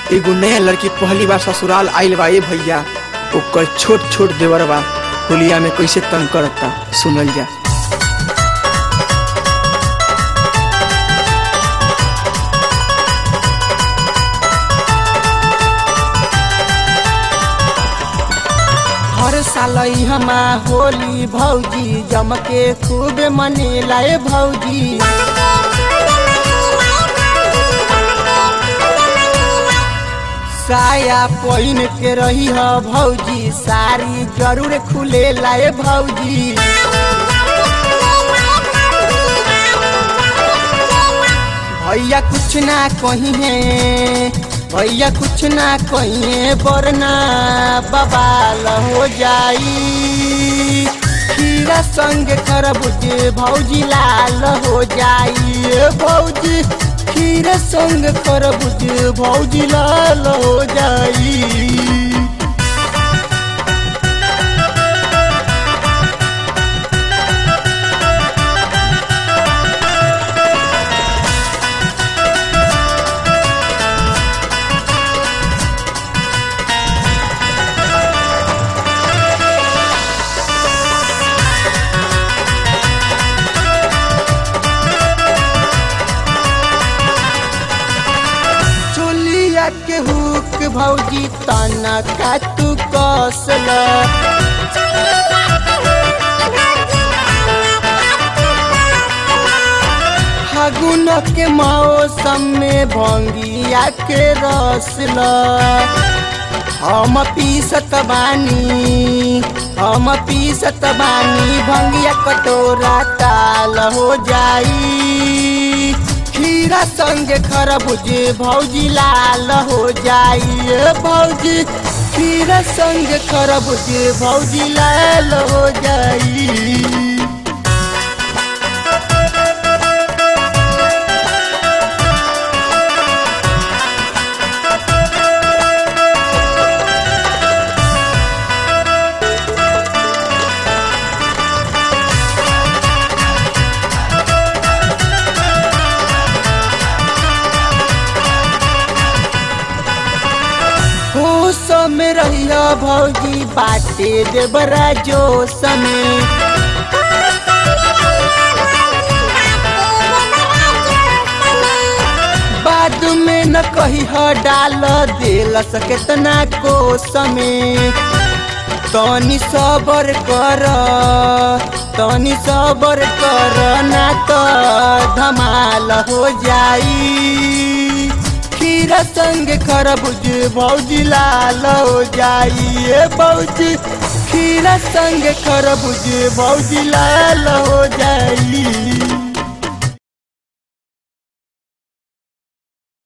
एगो नया लड़की पहली बार ससुराल आइल बा ए भैया ओकर छोट छोट देवर बा होलिया में कैसे तंग करता सुनल जा हर साल हमा होली भौजी जम के खूब मनेला ए भौजी साया पहिन के रही ह भौजी साड़ी जरूर खुले लाए भौजी भैया कुछ ना कही है भैया कुछ ना कही है वरना बबाल हो जाई खीरा संग खरबूज भौजी लाल हो जाई ए भौजी खीरा संग खरबूज भौजी लाल हो जाई चोलिया के हुक भौजी तना का तू कसल फागुन के मौसम में भंगिया के रसल हम पीसत बानी हम पीसत बानी भंगिया कटोरा ताल हो जाई खीरा संग खरबूज भौजी लाल हो जाई ए भौजी खीरा संग खरबूज भौजी लाल हो जाई होश में रहिया भौजी बाटे देवरा जोश में बाद में न कही ह डाल दिल केतना कोस में तनी सबर कर तनी सबर कर ना तो धमाल हो जाई खीरा संग खरबूज भौजी लाल हो जाई ए भौजी खीरा संग खरबूज भौजी लाल हो जाई